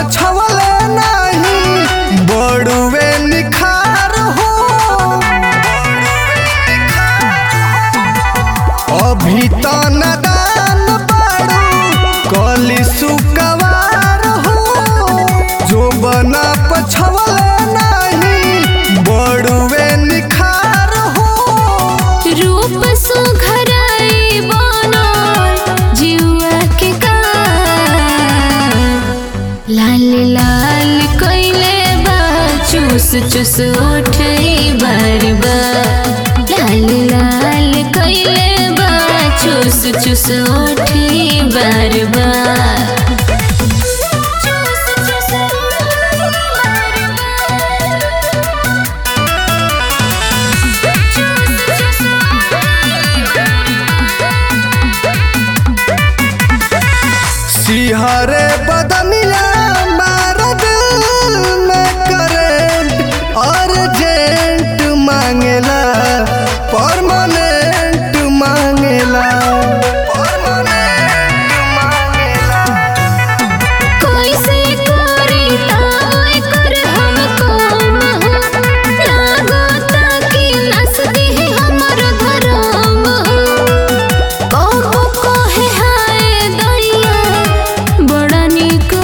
पछवले नाही बड़ुए निखार हो अभी तो नदान बाड़ू कली सुकवार हो जो बना पछवले नाही बड़ुए निखार हो रूप सुघराई बनल जीवा के का लाल लाल कइले बा चूस चूस उठई बार बार लाल लाल कइले बा चूस चूस उठई बार बार चूस चूस बार सिहरे बदनिया मार दिल में करेंट अर्जेंट मांगेला परमानेंट मांगेला परमानेंट मांगेला कैसे करी ताय कर हमको लागता कि नस दे हमर धरम कहो कहे हाय दैया बड़ा निक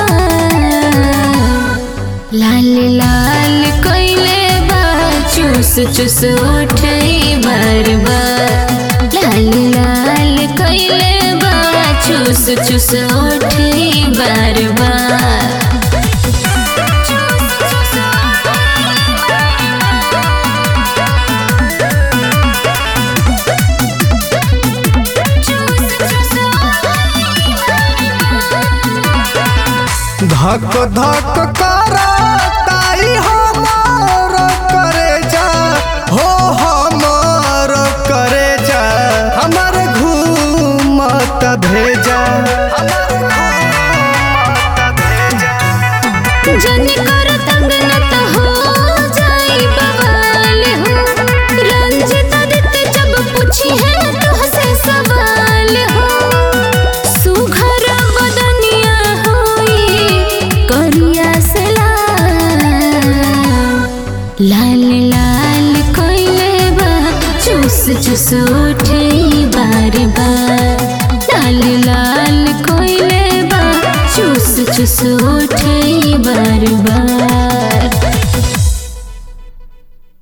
लाल लाल कइले बा चूस चूस उठई बार बार लाल लाल कइले बा चूस चूस उठई बार बार धक धक करा ताई हमार करे जा हो हमार करे जा हमर घूमत भेजा हमर घूमत भेजा जन कर तंग न त हो जाई बवाल हो रंजित दित जब पूछी है तो हसे सवाल हो सुघर बदनिया होई करिया से लाल लाल कोइले बा चूस चूस उठे बार बार लाल लाल कोइले बा चूस चूस उठे बार बार